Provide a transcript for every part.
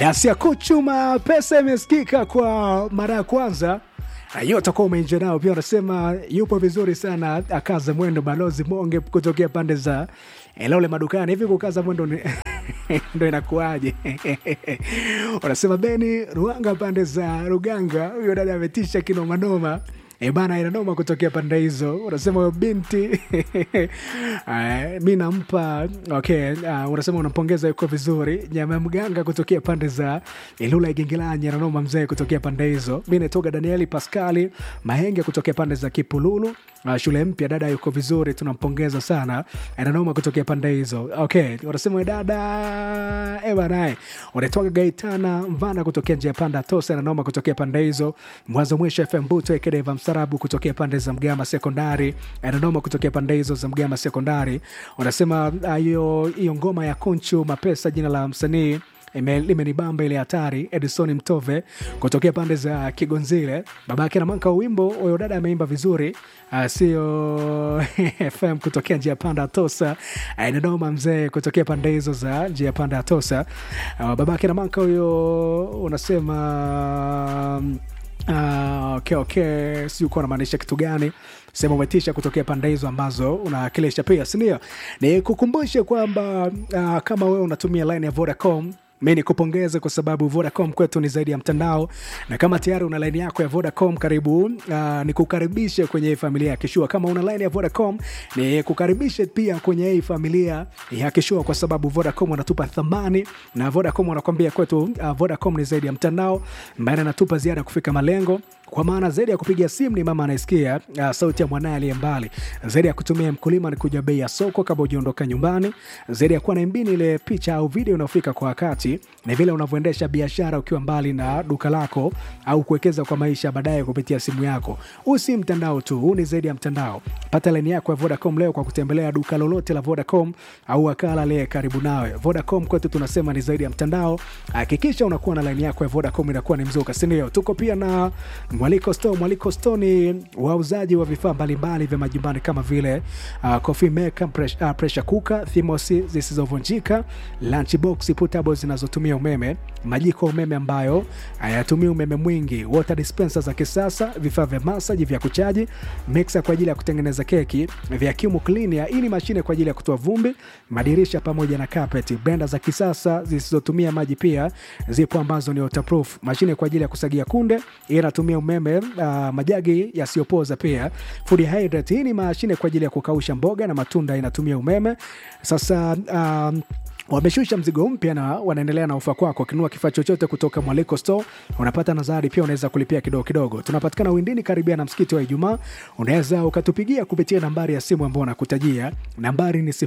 Dasi ya kuchuma pesa imesikika kwa mara ya kwanza hiyo utakuwa umeinja nao pia. Wanasema yupo vizuri sana, akaza mwendo. Balozi Monge kutokea pande za Elole madukani hivi, kukaza mwendo ni ndo inakuaje? Wanasema Beni Ruanga pande za Ruganga, huyo dada ametisha kinomanoma. E bana, inanoma kutokea pande hizo. Unasema huyo binti uh, mi nampa okay. Uh, unasema unampongeza, yuko vizuri. Nyama ya mganga kutokea pande za Ilula Igingilanyi, inanoma mzee kutokea pande hizo. Mi naitoga Danieli Paskali Mahenge kutokea pande za Kipululu. Uh, shule mpya dada yuko vizuri, tunampongeza sana, inanoma kutokea pande hizo. Okay, unasema dada e bana, unatoka Gaitana Mvana kutokea njia panda Tosa, inanoma kutokea pande hizo. Mwanzo mwisho FM Buto Ekedeva Msarabu kutokea pande za Mgama Sekondari, inanoma kutokea pande hizo za Mgama Sekondari. Unasema hiyo uh, hiyo ngoma ya Kunchu Mapesa, jina la msanii limenibamba ile hatari. Edison Mtove kutokea pande za Kigonzile, babake na manka wimbo huyo dada ameimba vizuri, uh, sio FM kutokea njia panda Tosa, Dodoma mzee kutokea pande hizo za njia panda Tosa, uh, babake na manka huyo unasema Uh, okay, okay. Si uko unamaanisha kitu gani? Sema umetisha kutokea pande hizo ambazo unawakilisha pia, sindio? Ni kukumbushe kwamba uh, kama wewe unatumia line ya Vodacom mi ni kupongeze kwa sababu Vodacom kwetu ni zaidi ya mtandao, na kama tayari una laini yako ya Vodacom karibu, uh, ni kukaribishe kwenye hii familia ya Kishua. Kama una laini ya Vodacom ni kukaribishe pia kwenye hii familia ya Kishua, kwa sababu Vodacom wanatupa thamani na Vodacom wanakwambia kwetu, uh, Vodacom ni zaidi ya mtandao, maana anatupa ziada ya kufika malengo kwa maana zaidi ya kupiga simu ni mama anayesikia uh, sauti ya mwanaye aliye mbali. Zaidi ya kutumia mkulima ni kuja bei ya soko kabla hujaondoka nyumbani. Zaidi ya kuwa na mbini ile picha au video inayofika kwa wakati, ni vile unavyoendesha biashara ukiwa mbali na duka lako au kuwekeza kwa maisha baadaye kupitia simu yako. Huu si mtandao tu, huu ni zaidi ya mtandao. Pata laini yako ya Vodacom leo kwa kutembelea duka lolote la Vodacom au wakala aliye karibu nawe. Vodacom kwetu tunasema ni zaidi ya mtandao. Hakikisha unakuwa na laini yako ya Vodacom inakuwa ni mzuka, si ndio? Tuko pia na Mwaliko Store. Mwaliko Store ni wauzaji wa vifaa mbalimbali vya majumbani kama vile uh, coffee maker, pressure, uh, pressure cooker, thermos zisizovunjika, lunch box portable zinazotumia umeme, majiko umeme ambayo hayatumii umeme mwingi, water dispenser za kisasa, vifaa vya masaji vya kuchaji, mixer kwa ajili ya kutengeneza keki, vacuum cleaner, hii ni mashine kwa ajili ya kutoa vumbi, madirisha pamoja na carpet, blender za kisasa zisizotumia maji pia zipo ambazo ni waterproof, mashine kwa ajili ya kusagia kunde, hii inatumia umeme uh, majagi yasiyopoza pia. Food hydrate, hii ni mashine kwa ajili ya kukausha mboga na matunda, inatumia umeme. Sasa um, wameshusha mzigo mpya na wanaendelea na ofa kwako. Ukinunua kifaa chochote kutoka Mwaliko Store unapata na zawadi pia, unaweza kulipia kidogo kidogo. Tunapatikana Windini, karibia na msikiti wa Ijumaa. Unaweza ukatupigia kupitia nambari ya simu ambayo nakutajia, nambari ni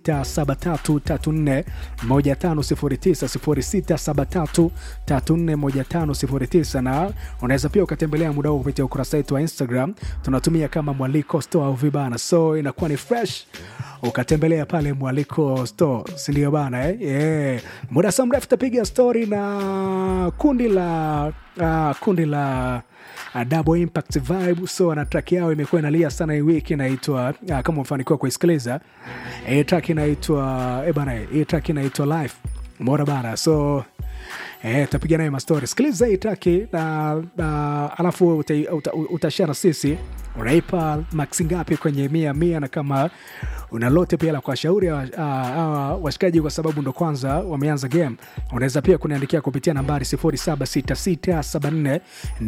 0673341509 0673341509, na unaweza pia ukatembelea muda huu kupitia ukurasa wetu wa Instagram, tunatumia kama Mwaliko Store au vibana, so inakuwa ni fresh ukatembelea pale Mwaliko Store, sindio bana eh? Yeah. Muda sa mrefu tapiga stori na kundi la uh, kundi la uh, Double Impact Vibe. So na track yao imekuwa inalia sana hii wiki, inaitwa uh, kama umefanikiwa kuisikiliza hii track inaitwa eh bana, hii track inaitwa Life, umeona bana, so Eh, tapiga naye mastori. Sikiliza hii taki na uh, alafu utashare uta, uta na sisi unaipa maksi ngapi kwenye mia mia, na kama una lote pia la kuwashauri uh, uh, washikaji, kwa sababu ndo kwanza wameanza game, unaweza pia kuniandikia kupitia nambari 076674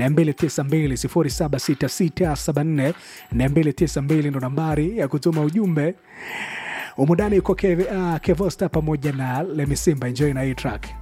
292 076674 ndo nambari ya kutuma ujumbe umundani. Uko Kev, uh, Kevosta pamoja na Lemisimba. Enjoy na hii track.